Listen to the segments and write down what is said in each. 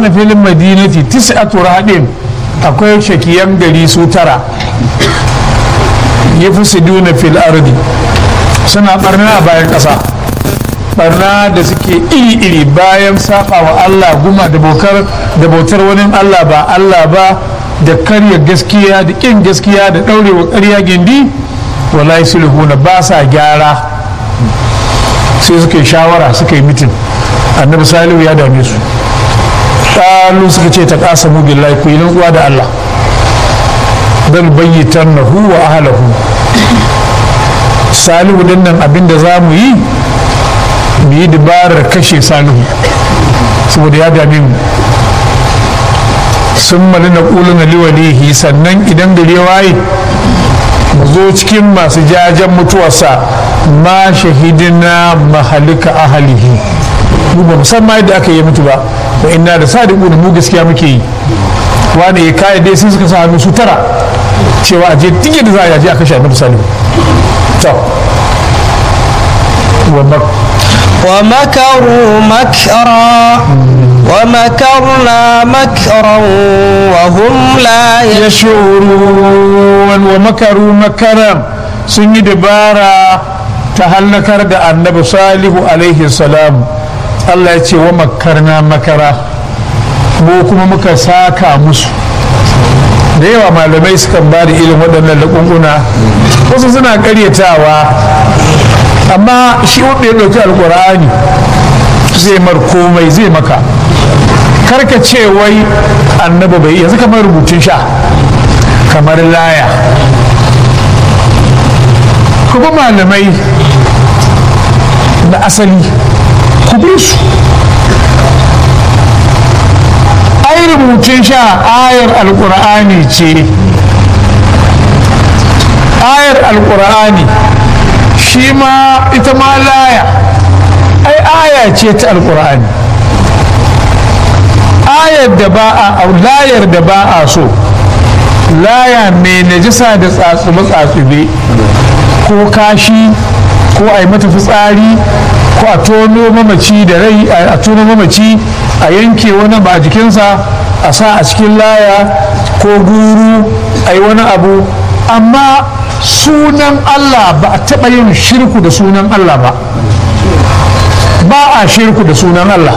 kana filin madinati tis'atu rahadin akwai shakiyan gari su tara yafsiduna fil ardi suna barna a bayan ƙasa barna da suke iri-iri bayan saba wa Allah guma da bautar da bautar wani Allah ba Allah ba da karya gaskiya da ƙin gaskiya da ɗaurewa ƙarya gindi wallahi sulhuna ba sa gyara sai suka yi shawara suka yi mitin annabi salihu ya dame su ƙalu suka ce ta ƙasa mu billahi ku yi uwa da Allah bal bayyitan na wa ahlahu salihu din nan abinda za mu yi mu yi dabarar kashe salihu saboda ya dame mu sun mali na ƙuluna liwalihi sannan idan gari ya waye mu zo cikin masu jajen mutuwarsa ma shahidina mahalika ahalihi mu ba musamman yadda aka yi mutu ba wa inna da sadiqu mu gaskiya muke yi wani ya kai dai sun suka sa hannu su tara cewa a je tige da za a je a kashe annabi salihu to wa mak ومكروا مكرا ومكرنا مكرا وهم لا yashurun wa makaru makaran sun yi dabara ta hallakar da annabi salihu alaihi salam Allah ya ce wa makarna makara mu kuma muka saka musu da yawa malamai sukan ba da irin waɗannan laƙunƙuna wasu suna ƙaryatawa amma shi wanda ya ɗauki alƙur'ani zai mar komai zai maka karka ce wai annabi bai yanzu kamar rubutun sha kamar laya kuma malamai na asali ku bi su ai rubutun sha ayar alkur'ani ce ayar alkur'ani shi ma ita ma laya ai aya ce ta alkur'ani ayar da ba a layar da ba a so laya mai najisa da tsatsube-tsatsube ko kashi ko a yi mata fitsari ko a tono mamaci da rai a tono mamaci a yanke wani ba a jikinsa a sa a cikin laya ko guru a yi wani abu amma sunan allah ba a taɓa yin shirku da sunan allah ba ba a shirku da sunan allah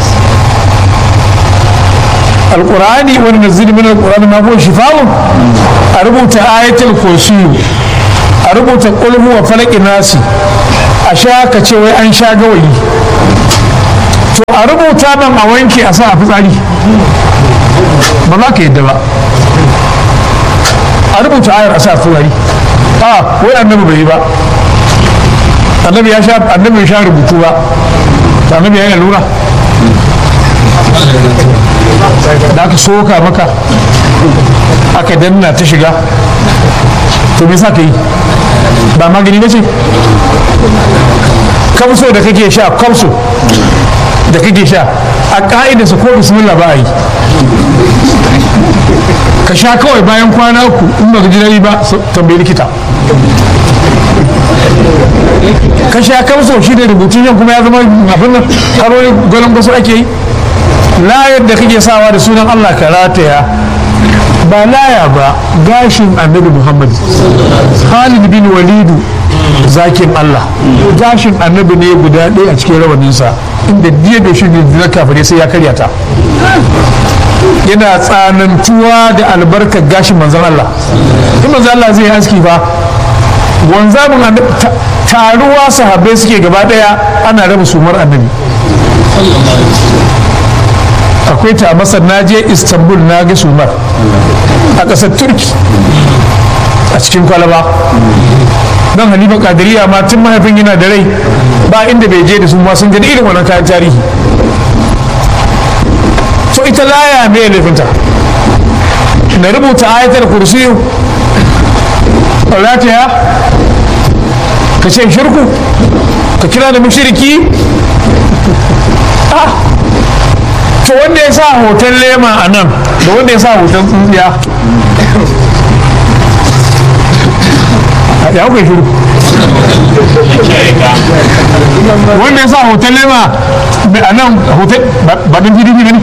alkur'ani wani nazili min alkur'ani ma huwa shifa'un a rubuta ayatul kursiyu a rubuta qul wa falaki nasi a sha ka ce wai an sha gawayi to a rubuta nan a wanke a sa a fitsari ba za ka yadda ba a rubuta ayar a sa a fitsari a wai annabi bai yi ba annabi ya sha annabi ya sha rubutu ba annabi ya yi lura da aka soka maka aka danna ta shiga to me sa ka yi ba magani ba ce kamso da kake sha kamso da kake sha a ka'idarsa ko bismillah ba a yi ka sha kawai bayan kwana uku in ba ji dare ba tambayi likita ka sha kamso shi da rubutun yan kuma ya zama abin nan har wani gwanon gwaso ake yi layar da kake sawa da sunan Allah ka rataya ba laya ba gashin annabi Muhammad Khalid bin Walidu zakin Allah gashin annabi ne guda ɗaya a cikin rawaninsa inda diya da shi na kafare sai ya karya ta yana tsanantuwa da albarkar gashin manzon Allah in manzon Allah zai aski fa wanzamin taruwa sahabbai suke gaba ɗaya ana raba sumar annabi akwai ta a masar na je istanbul na ga sumar a ƙasar turki a cikin kwalaba don halima kadiriya ma tun mahaifin yana da rai ba inda bai je da su ma sun gani irin wannan kayan tarihi so ita laya me laifinta na rubuta ayatar kursi rataya ka ce shirku ka kira da mushriki ah to wanda ya sa hoton lema a nan da wanda ya sa hoton tsuntsiya ya kuka shiru wanda ya sa hoton lema a nan hoton ba don pdp ba ne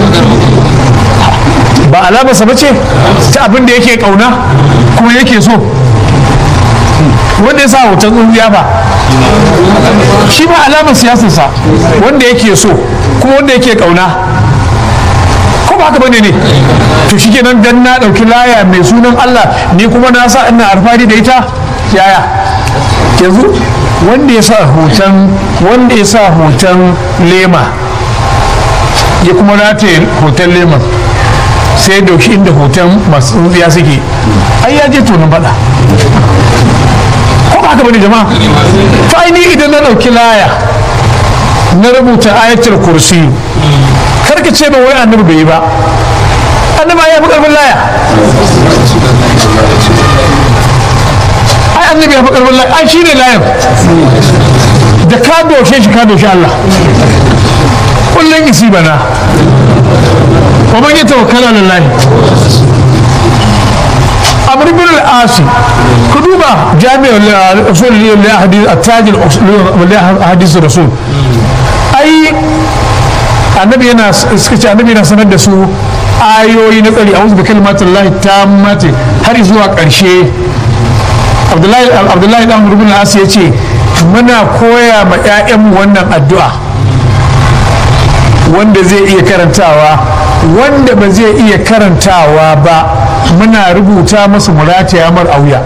ba alamarsa ba ce ta abin da yake kauna kuma yake so wanda ya sa hoton tsungiya ba shi ba alamar siyasarsa wanda yake so kuma wanda yake kauna ko ba haka bane ne to shi kenan dan na ɗauki laya mai sunan Allah ni kuma na sa ina alfahari da ita yaya yanzu wanda ya sa hoton wanda ya sa hoton lema ya kuma rataye hoton leman sai dauki inda hoton masu tsuntsiya suke ai ya je tonin faɗa ko ba haka bane jama'a to ai ni idan na ɗauki laya na rubuta ayatul kursi karka ce ba wai annabi bai yi ba annabi ya fi karfin laya ai annabi ya fi karfin laya ai shine layan da ka doshe shi ka doshe Allah kullum isi bana wa man yatawakkala lillahi amr bin al-asi ku duba jami'ul usul li hadith at-taj al-hadith rasul ai annabi yana suka ce annabi yana sanar da su ayoyi na tsari a wasu da kalmatin lahi ta mace har zuwa ƙarshe abdullahi dan rubin asu ya ce muna koya ma 'ya'yanmu wannan addu'a wanda zai iya karantawa wanda ba zai iya karantawa ba muna rubuta masa murataya mar auya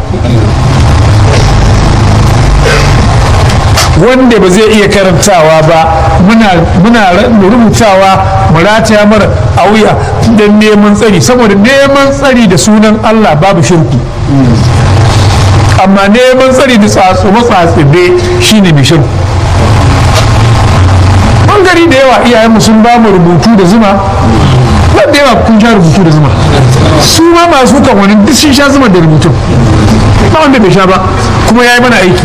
wanda ba zai iya karantawa ba muna rubutawa mu rataya mara a wuya don neman tsari saboda neman tsari da sunan Allah babu shirku amma neman tsari da tsatsume tsatsume shine mai shirku bangare da yawa iyayenmu sun ba mu rubutu da zuma wanda yawa kun sha rubutu da zuma su ma masu kan wani duk sun sha zuma da rubutu ba wanda bai sha ba kuma ya yi mana aiki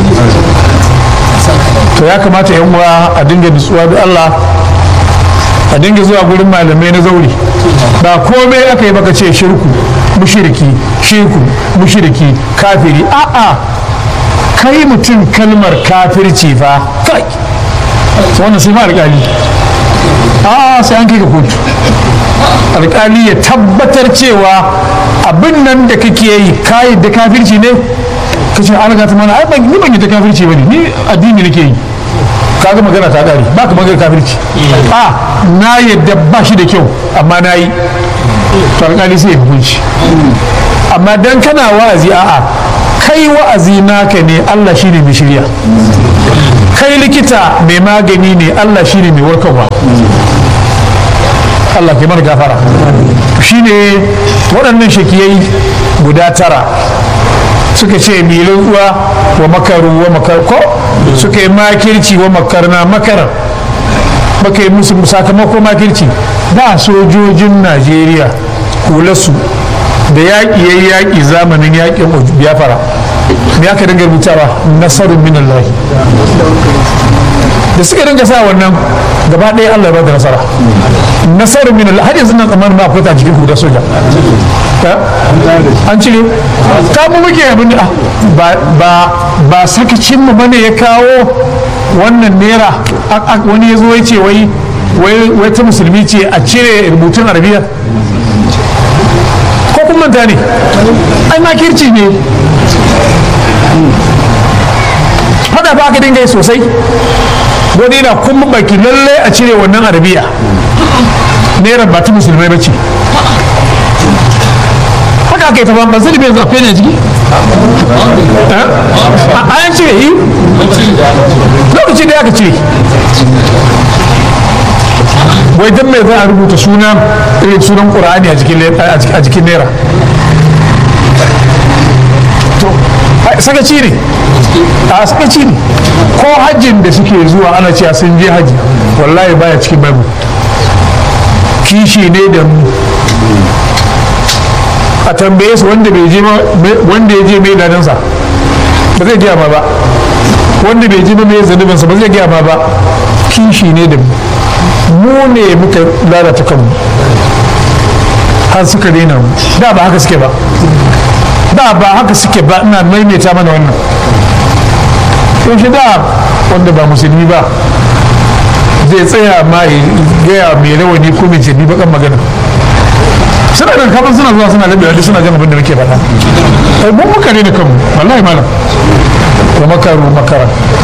to ya kamata yan uwa a dinga nutsuwa da Allah a dinga zuwa gurin malamai na zauri ba komai aka yi baka ce shirku mushiriki shirku mushiriki kafiri a'a kai mutum kalmar kafirci fa kai wannan sai ma alƙali a'a sai an kai ka kotu alƙali ya tabbatar cewa abin nan da kake yi kayi da kafirci ne ka ce an gata mana ai ban ni ban yi ta kafirci bane ni addini nake yi kaga magana ta kare ba ka magana kafirci a na yadda ba shi da kyau amma na yi to alƙali sai ya hukunci amma dan kana wa'azi a'a kai wa'azi naka ne Allah shine mai shirya kai likita mai magani ne Allah shine mai warkarwa Allah ke mana gafara shine waɗannan shakiyai guda tara suka ce milin uwa wa makaru wa makar ko suka yi makirci wa makarna makarar baka yi musu sakamako makirci da sojojin najeriya su da yaƙi ya yaƙi zamanin yaƙin biyafara me aka dinga rubutawa nasarun min Allah da suka dinga sa wannan gaba ɗaya Allah ya ba da nasara nasarun min Allah har yanzu nan tsammanin ma akwai ta cikin hudar soja an cire ta mu muke abin da ba ba ba sakacin mu bane ya kawo wannan naira wani ya zo ya ce wai wai ta musulmi ce a cire rubutun arabiya ko kun manta ne ai makirci ne fada ba ka dinga yi sosai wani na kuma baki lallai a cire wannan arabiya naira ba ta musulmai ba ce haka aka yi ta ban sani bai zafe ne jiki a yan cire yi lokaci da aka cire wai dan mai za a rubuta suna irin sunan ƙura'ani a jikin naira sakaci ne a sakaci ne ko hajjin da suke zuwa ana cewa sun je hajji wallahi baya cikin babu kishi ne da mu a tambaye su wanda bai je wanda ya je mai ladansa ba zai gaya ma ba wanda bai je mai zanubinsa ba zai gaya ma ba kishi ne da mu ne muka lalata kanmu har suka daina mu da ba haka suke ba da ba haka suke ba ina maimaita mana wannan to shi da wanda ba musulmi ba zai tsaya ma ya gaya mai rawani ko mai jini bakan magana suna da kafin suna zuwa suna labewa duk suna jan abin da muke faɗa ai mun muka ne da kanmu wallahi malam wa makaru makara